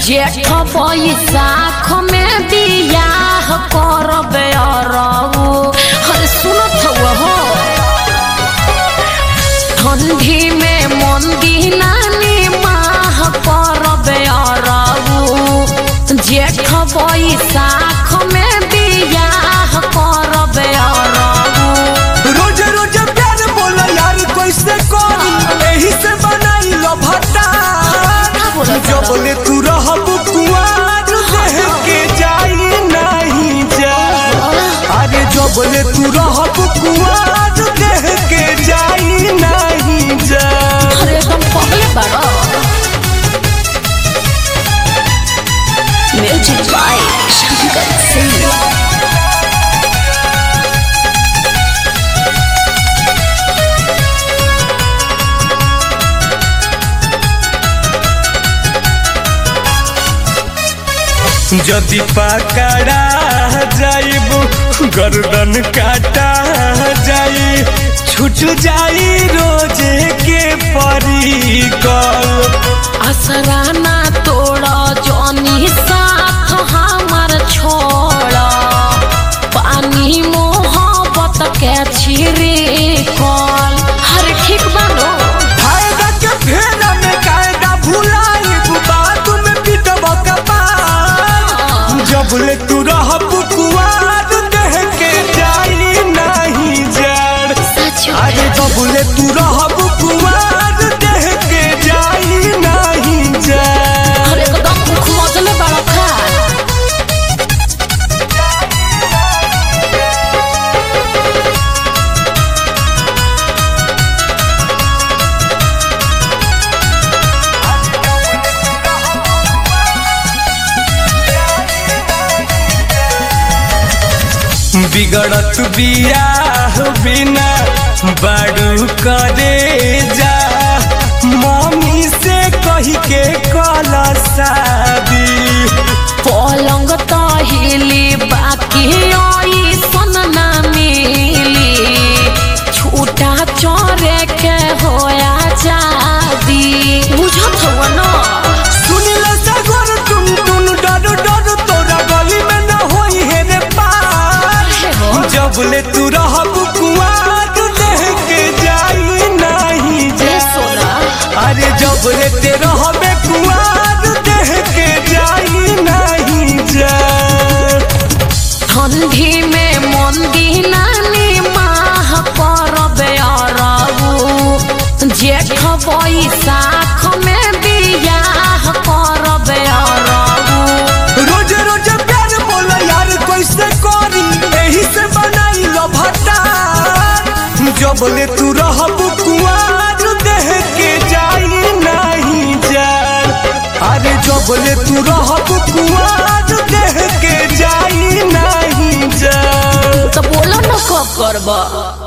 जेठ बैसाख में बियाह करबे अरऊ अरे सुनत हउआ हो ठंडी में मंदी नानी माह करबे अरऊ जेठ बैसाख में बियाह करबे अरऊ रोज रोज प्यार बोला यार कैसे करी एही से बनाई लो भट्टा बोला जो बोले तू रहब कुआर देह के जाई नहीं जा अरे जो बोले तू रहब कुआर देह के जाई नहीं जा अरे तुम पगले बड़ो म्यूजिक बाय शंकर सिंह जदि पकड़ा जाइब गर्दन काटा जाई छूट जाई रोजे के परिकल असराना तोड़ जनी साथ हमार छोड़ पानी मोहब्बत के छिरे कल हर ठीक बानो फायदा के फेरा में कायदा भुलाइब बात में पिटब कपार जब ले तू रहब कुआर देह के जाई नहीं जड़ सच अरे जब ले तू रहब कुआर देह के जाई नहीं जड़ अरे एकदम मुख मजले बड़ा खा बिगड़त बियाह बिना बाड़ू करे जा मम्मी से कही के कला शादी पलंग त हिली बाकी आई सन ना मिली छूटा चोरे के होया जादी बुझत हुआ न सुनिल सगोर टुन टुन डर डर तोरा गली में न होई है रे पार जब ले तू रहब कुआर देह के जाई नहीं ए जा सोना अरे जब ले ते रहबे कुआर देह के जाई नहीं जा ठंडी में मंदी नानी माह करबे अरबू जेठ बैसाख में बियाह करबे अरबू रोज रोज प्यार बोला यार कैसे करी एही से बनाई लो भट्टा जब ले तू रहब कुआर देह के जाई नहीं जा अरे जब ले तू रहब कुआर देह के जाई नहीं जा तो बोलो न कब करबा